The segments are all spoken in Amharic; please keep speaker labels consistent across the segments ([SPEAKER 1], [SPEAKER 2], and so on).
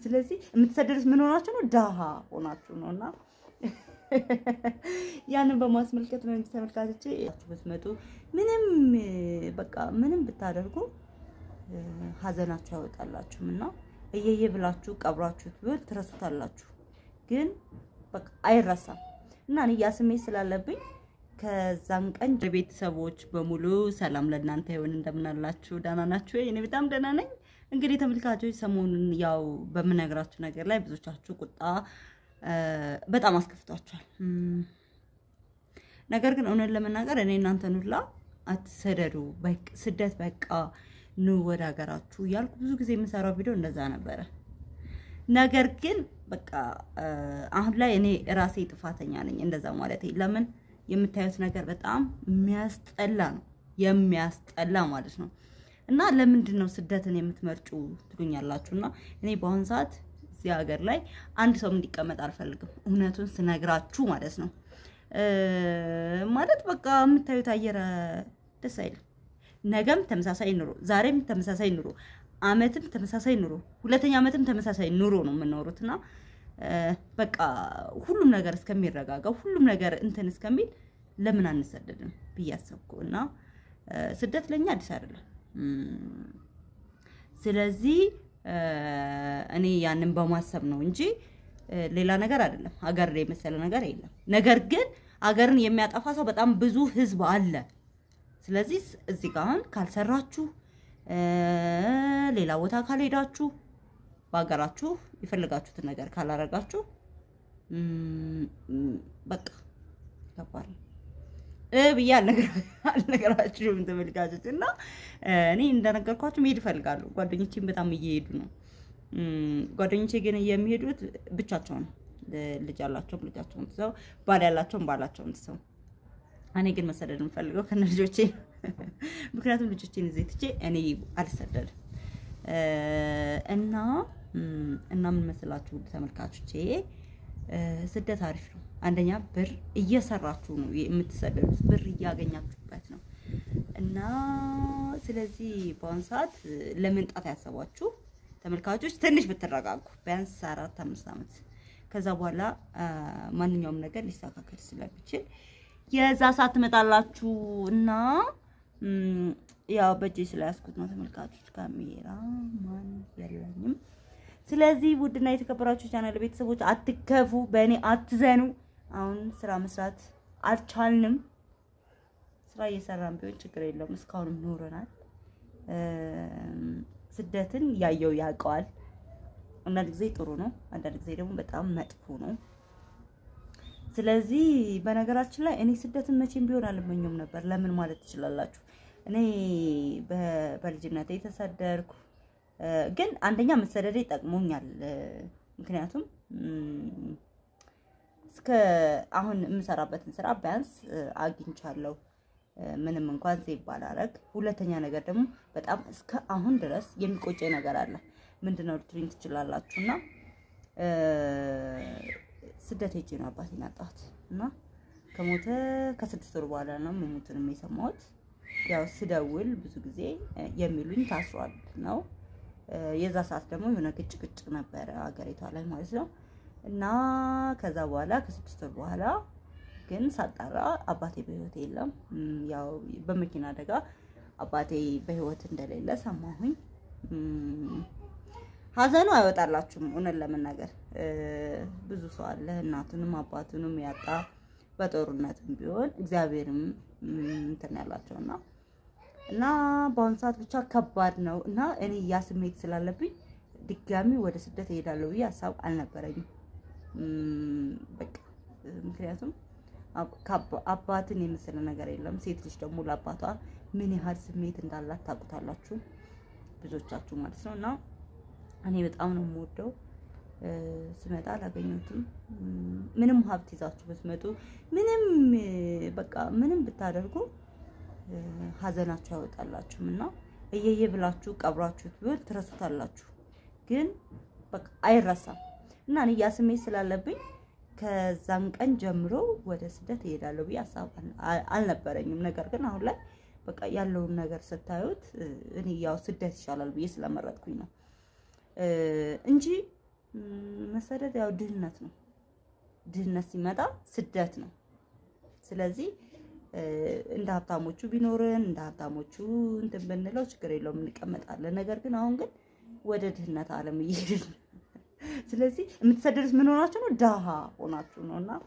[SPEAKER 1] ስለዚህ የምትሰደዱት ምን ሆናችሁ ነው? ድሃ ሆናችሁ ነው እና ያንን በማስመልከት ነው እንጂ ተመልካቾቼ ብትመጡ ምንም በቃ ምንም ብታደርጉ ሀዘናችሁ አይወጣላችሁም እና እየየ ብላችሁ ቀብራችሁት ቢሆን ትረሱታላችሁ፣ ግን በቃ አይረሳም እና እኔ ያ ስሜት ስላለብኝ ከዛን ቀን ቤተሰቦች በሙሉ ሰላም ለእናንተ ይሁን። እንደምናላችሁ ደህና ናችሁ? እኔ በጣም ደህና ነኝ። እንግዲህ ተመልካቾች ሰሞኑን ያው በምነግራችሁ ነገር ላይ ብዙዎቻችሁ ቁጣ በጣም አስከፍቷቸዋል። ነገር ግን እውነት ለመናገር እኔ እናንተን ሁላ አትሰደዱ፣ ስደት በቃ ኑ ወደ ሀገራችሁ እያልኩ ብዙ ጊዜ የምሰራው ቪዲዮ እንደዛ ነበረ። ነገር ግን በቃ አሁን ላይ እኔ ራሴ ጥፋተኛ ነኝ እንደዛ ማለት ለምን የምታዩት ነገር በጣም የሚያስጠላ ነው፣ የሚያስጠላ ማለት ነው። እና ለምንድን ነው ስደትን የምትመርጩ ትሉኛላችሁ። እና እኔ በአሁን ሰዓት እዚህ ሀገር ላይ አንድ ሰው እንዲቀመጥ አልፈልግም፣ እውነቱን ስነግራችሁ ማለት ነው። ማለት በቃ የምታዩት አየር ደስ አይልም። ነገም ተመሳሳይ ኑሮ፣ ዛሬም ተመሳሳይ ኑሮ፣ አመትም ተመሳሳይ ኑሮ፣ ሁለተኛ አመትም ተመሳሳይ ኑሮ ነው የምንኖሩት እና በቃ ሁሉም ነገር እስከሚረጋጋው ሁሉም ነገር እንትን እስከሚል ለምን አንሰደድም ብዬ አሰብኩ እና ስደት ለኛ አዲስ አይደለም። ስለዚህ እኔ ያንን በማሰብ ነው እንጂ ሌላ ነገር አይደለም። ሀገር የመሰለ ነገር የለም። ነገር ግን ሀገርን የሚያጠፋ ሰው በጣም ብዙ ህዝብ አለ። ስለዚህ እዚህ ጋር አሁን ካልሰራችሁ፣ ሌላ ቦታ ካልሄዳችሁ በሀገራችሁ የፈለጋችሁትን ነገር ካላረጋችሁ በቃ ከባድ ነው ብዬ አልነገራችሁም ተመልካቾች። እና እኔ እንደነገርኳችሁ መሄድ እፈልጋለሁ። ጓደኞቼም በጣም እየሄዱ ነው። ጓደኞቼ ግን የሚሄዱት ብቻቸውን፣ ልጅ ያላቸውም ልጃቸውን ትተው፣ ባል ያላቸውም ባላቸውን ትተው። እኔ ግን መሰደድ የምፈልገው ከነ ልጆቼ፣ ምክንያቱም ልጆቼን እዚህ ትቼ እኔ አልሰደድም እና እና ምን መስላችሁ ተመልካቾቼ፣ ስደት አሪፍ ነው። አንደኛ ብር እየሰራችሁ ነው የምትሰደዱት፣ ብር እያገኛችሁበት ነው። እና ስለዚህ በአሁኑ ሰዓት ለመምጣት ያሰባችሁ ተመልካቾች ትንሽ ብትረጋጉ፣ ቢያንስ አራት አምስት ዓመት ከዛ በኋላ ማንኛውም ነገር ሊስተካከል ስለሚችል የዛ ሰዓት ትመጣላችሁ እና ያው በእጄ ስለያዝኩት ነው ተመልካቾች፣ ካሜራ ማን የለኝም። ስለዚህ ውድና የተከበራችሁ ቻናል ቤተሰቦች አትከፉ፣ በእኔ አትዘኑ። አሁን ስራ መስራት አልቻልንም። ስራ እየሰራን ቢሆን ችግር የለውም። እስካሁንም ኖረናል። ስደትን ያየው ያውቀዋል። አንዳንድ ጊዜ ጥሩ ነው፣ አንዳንድ ጊዜ ደግሞ በጣም መጥፎ ነው። ስለዚህ በነገራችን ላይ እኔ ስደትን መቼም ቢሆን አልመኘውም ነበር። ለምን ማለት ትችላላችሁ። እኔ በልጅነቴ የተሰደድኩ ግን አንደኛ መሰደዴ ጠቅሞኛል። ምክንያቱም እስከ አሁን የምሰራበትን ስራ ቢያንስ አግኝቻለሁ፣ ምንም እንኳን ዜብ ባላረግ። ሁለተኛ ነገር ደግሞ በጣም እስከ አሁን ድረስ የሚቆጨኝ ነገር አለ። ምንድነው ልትሉኝ ትችላላችሁ። እና ስደት ሄጄ ነው አባቴን ያጣሁት እና ከሞተ ከስድስት ወር በኋላ ነው መሞቱንም የሰማሁት። ያው ስደውል ብዙ ጊዜ የሚሉኝ ታስሯል ነው የዛ ሰዓት ደግሞ የሆነ ግጭ ግጭ ነበረ አገሪቷ ላይ ማለት ነው። እና ከዛ በኋላ ከስድስት ወር በኋላ ግን ሳጣራ አባቴ በህይወት የለም። ያው በመኪና አደጋ አባቴ በህይወት እንደሌለ ሰማሁኝ። ሀዘኑ አይወጣላችሁም። እውነት ለመናገር ብዙ ሰው አለ እናቱንም አባቱንም ያጣ በጦርነትም ቢሆን እግዚአብሔርም እንትን ያላቸውና እና በአሁኑ ሰዓት ብቻ ከባድ ነው እና እኔ ያ ስሜት ስላለብኝ ድጋሚ ወደ ስደት እሄዳለሁ ብዬ ሀሳብ አልነበረኝም። በቃ ምክንያቱም አባትን የመሰለ ነገር የለም። ሴት ልጅ ደግሞ ለአባቷ ምን ያህል ስሜት እንዳላት ታውቁታላችሁ ብዙዎቻችሁ ማለት ነው። እና እኔ በጣም ነው የምወደው። ስመጣ አላገኘሁትም። ምንም ሀብት ይዛችሁ ብትመጡ ምንም በቃ ምንም ብታደርጉ ሀዘናችሁ አይወጣላችሁም እና እየየ ብላችሁ ቀብራችሁት ቢሆን ትረሱታላችሁ፣ ግን በቃ አይረሳም እና እኔ ያ ስሜት ስላለብኝ ከዛን ቀን ጀምሮ ወደ ስደት እሄዳለሁ ብዬ ሀሳብ አልነበረኝም። ነገር ግን አሁን ላይ በቃ ያለውን ነገር ስታዩት እኔ ያው ስደት ይሻላል ብዬ ስለመረጥኩኝ ነው እንጂ መሰደድ ያው ድህነት ነው። ድህነት ሲመጣ ስደት ነው። ስለዚህ እንደ ሀብታሞቹ ቢኖርን እንደ ሀብታሞቹ እንትን ብንለው ችግር የለውም እንቀመጣለን። ነገር ግን አሁን ግን ወደ ድህነት ዓለም እየሄድን ነው። ስለዚህ የምትሰደዱት ምን ሆናችሁ ነው? ደሃ ሆናችሁ ነው። እና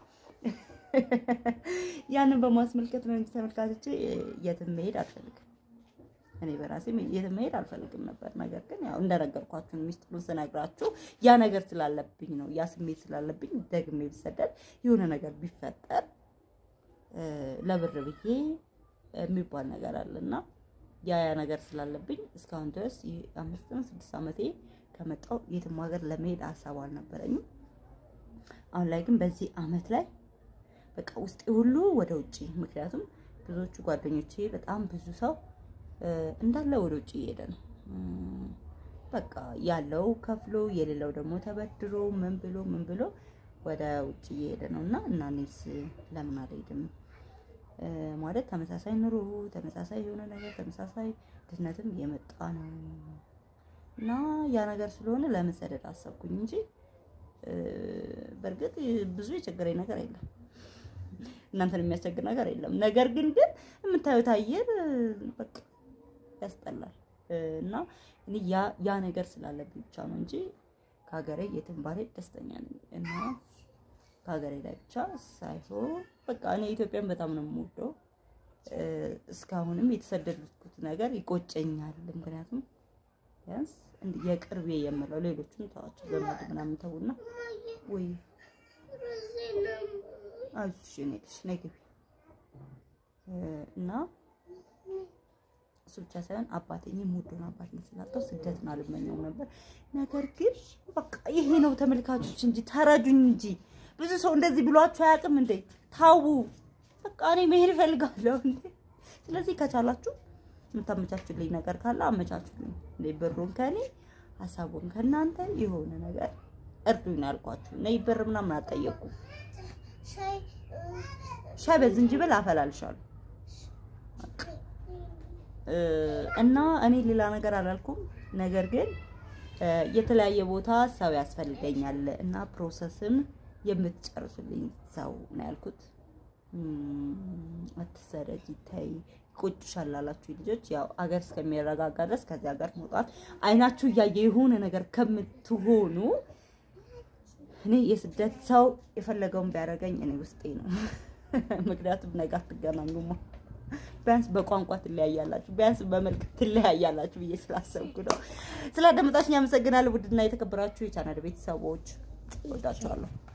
[SPEAKER 1] ያንን በማስመልከት ነው እንጂ ተመልካቾቼ የትም መሄድ አልፈልግም። እኔ በራሴ የትም መሄድ አልፈልግም ነበር። ነገር ግን ያው እንደነገርኳችሁ ሚስጥሩን ስነግራችሁ ያ ነገር ስላለብኝ ነው ያ ስሜት ስላለብኝ ደግሜ ብሰደድ የሆነ ነገር ቢፈጠር ለብር ብዬ የሚባል ነገር አለና ያ ያ ነገር ስላለብኝ እስካሁን ድረስ አምስት ነው ስድስት ዓመቴ ከመጣሁ የትም ሀገር ለመሄድ ሀሳብ አልነበረኝም። አሁን ላይ ግን በዚህ አመት ላይ በቃ ውስጤ ሁሉ ወደ ውጭ ምክንያቱም ብዙዎቹ ጓደኞቼ በጣም ብዙ ሰው እንዳለ ወደ ውጭ እየሄደ ነው። በቃ ያለው ከፍሎ የሌለው ደግሞ ተበድሮ ምን ብሎ ምን ብሎ ወደ ውጭ እየሄደ ነው እና እና እኔስ ለምን አልሄድም? ማለት ተመሳሳይ ኑሮ፣ ተመሳሳይ የሆነ ነገር፣ ተመሳሳይ ድህነትም እየመጣ ነው እና ያ ነገር ስለሆነ ለመሰደድ አሰብኩኝ እንጂ በእርግጥ ብዙ የቸገረኝ ነገር የለም። እናንተን የሚያስቸግር ነገር የለም። ነገር ግን ግን የምታዩት አየር በቃ ያስጠላል እና እኔ ያ ያ ነገር ስላለብኝ ብቻ ነው እንጂ ከሀገሬ የትም ባልሄድ ደስተኛ ነኝ እና ከሀገሬ ላይ ብቻ ሳይሆን በቃ እኔ ኢትዮጵያን በጣም ነው የምወደው። እስካሁንም የተሰደድኩት ነገር ይቆጨኛል። ምክንያቱም ቢያንስ የቅርቤ የምለው ሌሎቹን ተዋቸው፣ ዘመድ ምናምን ተውና ወይ አይዞሽ የእኔ ልጅ ነይ ግቢ እና እሱ ብቻ ሳይሆን አባቴ እኔ የምወደውን አባቴን ስላጣሁ ስደትን አልመኘውም ነበር። ነገር ግን በቃ ይሄ ነው ተመልካቾች እንጂ ተረዱኝ እንጂ ብዙ ሰው እንደዚህ ብሏችሁ አያውቅም እንዴ? ታው በቃ እኔ መሄድ እፈልጋለሁ እንዴ። ስለዚህ ከቻላችሁ የምታመቻቹልኝ ነገር ካለ አመቻቹልኝ። እንዴ ብሩን ከኔ ሀሳቡን ከእናንተ የሆነ ነገር እርዱኝ ነው ያልኳችሁ። ነይ ብር ምናምን አልጠየኩም። ሻይ በዝንጅብል አፈላልሻለሁ እና እኔ ሌላ ነገር አላልኩም። ነገር ግን የተለያየ ቦታ ሰው ያስፈልገኛል እና ፕሮሰስን የምትጨርሱልኝ ሰው ነው ያልኩት። አትሰረጂ፣ ተይ፣ ይቆጭሻል ላላችሁ ልጆች ያው አገር እስከሚረጋጋ ድረስ ከዚህ ሀገር መውጣት አይናችሁ እያየ የሆነ ነገር ከምትሆኑ እኔ የስደት ሰው የፈለገውን ቢያደርገኝ እኔ ውስጤ ነው። ምክንያቱም ነገ አትገናኙማ። ቢያንስ በቋንቋ ትለያያላችሁ፣ ቢያንስ በመልክ ትለያያላችሁ ብዬ ስላሰብኩ ነው። ስላዳመጣችሁኝ አመሰግናለሁ። ውድና የተከበራችሁ የቻናል ቤተሰቦች ወዳችኋለሁ።